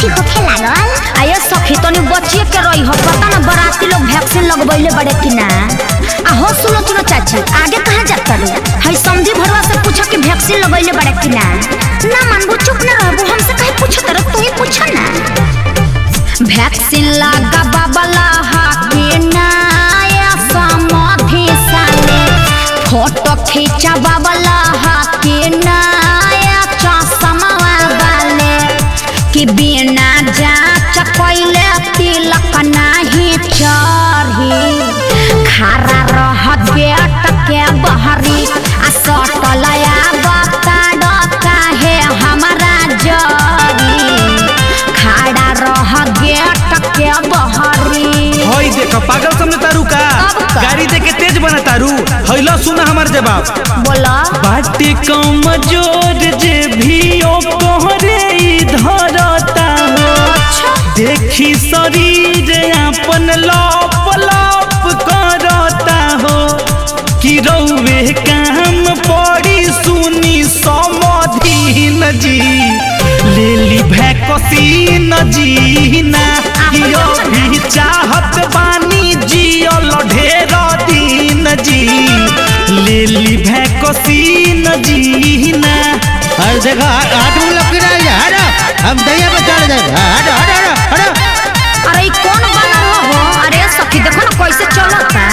ठीक होखे लागल आये सखी तनी बचिए के रही हो पता ना बराती लोग वैक्सीन लगवैले बड़े कि ना आ हो सुनो सुनो चाची आगे कहाँ जाता रे हई समझी भरवा से पूछो कि वैक्सीन लगवैले बड़े कि ना ना मानबू चुप ना रहबू हमसे कहे पूछो तर तू ही पूछो ना वैक्सीन लगा बाबला हाके ना या समाधि साले फोटो खींचा बाबला हाके ना या चश्मा वाले कि बिना जांच कैले तिलक नाही चढ़ी खारा रह गेट के बहरी आ सटलया बता काहे हमारा जरी खाड़ा रह गेट के बहरी हई देख पागल समझ तारू का अब का? गाड़ी दे के तेज बना तारू हईला सुना हमार जवाब बोला बाटे कम जोर जे भी ओ कोहरे धरता हो देखी शरीर अपन लप लप करता हो कि रौवे काम पड़ी सुनी समधीन जी लेली भैकसीन जी ना कि अभी चाहत बानी जियल ढेर दिन जी लेली भैकसीन जी ना अरे देखो हाथ हाथ मुंह लग रहा है हटो हम दैया पे चढ़ जाए हटो हटो हटो हटो अरे ई कौन बना हो अरे सखी देखो ना कैसे चलता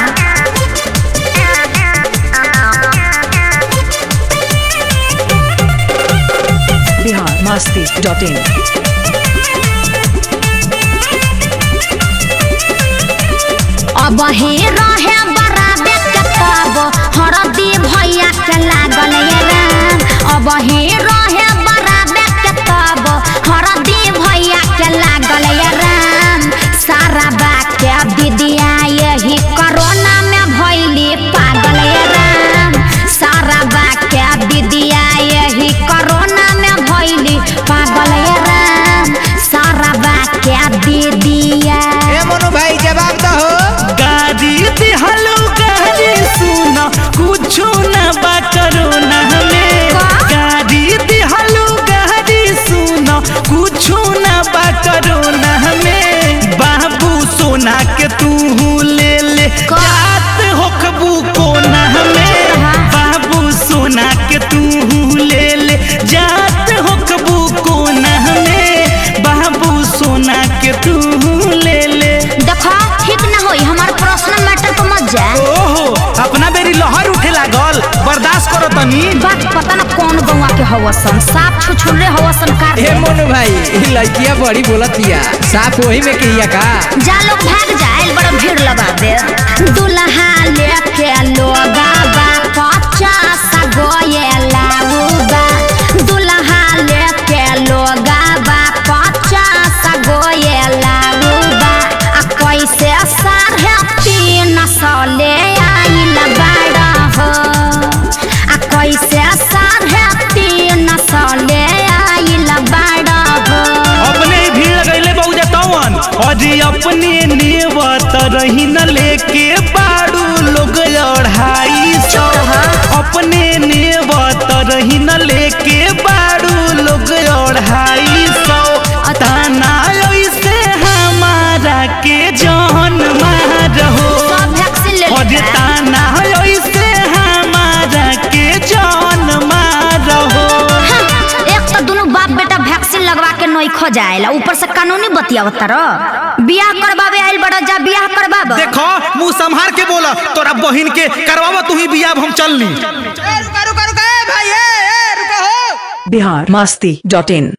बिहार मस्ती डॉट इन अब हे रहे बराबे के तब हरदी भैया के लागल ये राम अब हे रहे बराबे के तब हरदी भैया के लागल ये राम सारा बा के दीदिया यही कोरोना में भैली पागल ये राम सारा बा के दीदिया यही कोरोना में भैली पागल ये राम सारा बा के दीदिया ए मोनू भाई जवाब दो गाड़ी दिहलो गाड़ी सुना कुछ न बा करोना में गाड़ी दिहलो गाड़ी सुना कुछ न बा करोना में बाबू सोना के तू ले ले जात होखबू कोना में बाबू सोना के तू ले ले जात होखबू कोना में बाबू सोना के तू ले ले देखो ठीक ना होई हमार पर्सनल मैटर पर मत जा ओहो अपना बेरी लहर उठे लागल बर्दाश्त करो तनी बात पता ना कौन गौवा के हवसन साफ छुछुल्ले हवसन कार ए मोनू भाई ई लड़किया बड़ी बोलतिया साफ वही में किया का जा लोग भाग जाए बड़ा भीड़ लगा दे दुल्हा लेके लोगा बा पचास गोये लाऊबा दुल्हा लेके लोगा बा पचास गोये लाऊबा आ कैसे साढ़े तीन सौ ले आइल बाड़ा हो आ कैसे साढ़े तीन सौ ले आइल बाड़ा हो अपने ही भीड़ लगैले बहुजा तवन अजी अपने नेवत रही न लेके बाड़ू लोग अढ़ाई सौ अपने नेवत रही न लेके बाड़ू लोग अढ़ाई सौ ताना ऐसे हमारा के जान मारहो सब वैक्सीन ले अरे लेता ताना ऐसे हमारा के जान मारहो एक तो दोनों बाप बेटा वैक्सीन लगवा के नई खो जाएला ऊपर से कानूनी बतियावत रो बियाह करवावे आइल बड़ा जा बियाह करवाब देखो मुंह संभार के बोला तोरा बहिन के करवावा तू ही बियाह हम चल ली रुका रुका रुका ए भाई ए ए रुका हो बिहार मस्ती डॉट इन